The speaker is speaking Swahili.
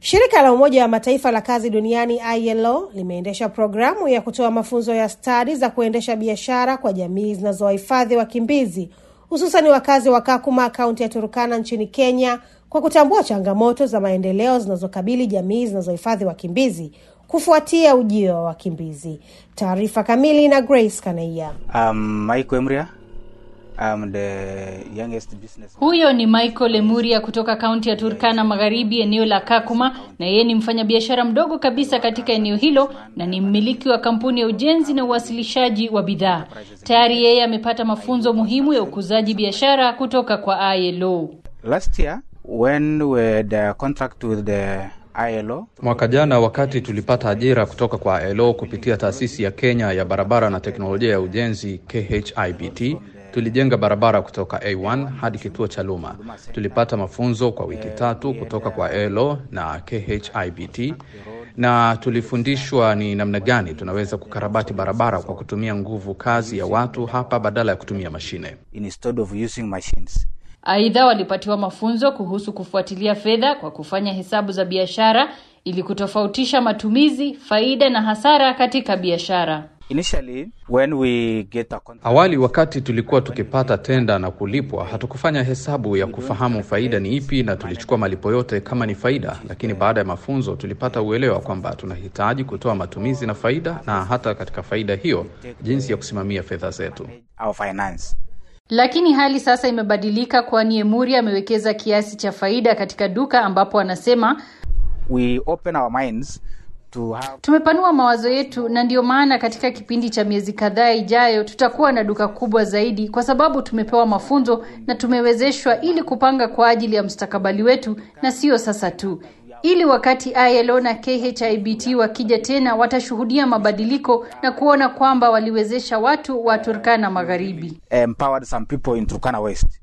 Shirika la Umoja wa Mataifa la kazi duniani ILO limeendesha programu ya kutoa mafunzo ya stadi za kuendesha biashara kwa jamii zinazowahifadhi wakimbizi hususani wakazi wa Kakuma, kaunti ya Turukana nchini Kenya, kwa kutambua changamoto za maendeleo zinazokabili jamii zinazohifadhi wakimbizi kufuatia ujio wa wakimbizi. Taarifa kamili na Grace Kanaia. Um, Mike Emria. I'm the youngest business. Huyo ni Michael Lemuria kutoka kaunti ya Turkana Magharibi, eneo la Kakuma, na yeye ni mfanyabiashara mdogo kabisa katika eneo hilo na ni mmiliki wa kampuni ya ujenzi na uwasilishaji wa bidhaa. Tayari yeye amepata mafunzo muhimu ya ukuzaji biashara kutoka kwa ILO. Last year when we had a contract with the ILO, Mwaka jana wakati tulipata ajira kutoka kwa ILO kupitia taasisi ya Kenya ya barabara na teknolojia ya ujenzi KHIBT, tulijenga barabara kutoka A1 hadi kituo cha Luma. Tulipata mafunzo kwa wiki tatu kutoka kwa ILO na KHIBT na tulifundishwa ni namna gani tunaweza kukarabati barabara kwa kutumia nguvu kazi ya watu hapa badala ya kutumia mashine. instead of using machines. Aidha, walipatiwa mafunzo kuhusu kufuatilia fedha kwa kufanya hesabu za biashara ili kutofautisha matumizi, faida na hasara katika biashara. Initially, when we get a contract, Awali wakati tulikuwa tukipata tenda na kulipwa, hatukufanya hesabu ya kufahamu faida ni ipi na tulichukua malipo yote kama ni faida, lakini baada ya mafunzo tulipata uelewa kwamba tunahitaji kutoa matumizi na faida, na hata katika faida hiyo jinsi ya kusimamia fedha zetu. our finance. Lakini hali sasa imebadilika, kwani Emuri amewekeza kiasi cha faida katika duka ambapo anasema We open our minds to have tumepanua mawazo yetu, na ndiyo maana katika kipindi cha miezi kadhaa ijayo tutakuwa na duka kubwa zaidi, kwa sababu tumepewa mafunzo na tumewezeshwa ili kupanga kwa ajili ya mustakabali wetu, na sio sasa tu, ili wakati ILO na KHIBT wakija tena watashuhudia mabadiliko na kuona kwamba waliwezesha watu wa Turkana Magharibi. empowered some people in Turkana West.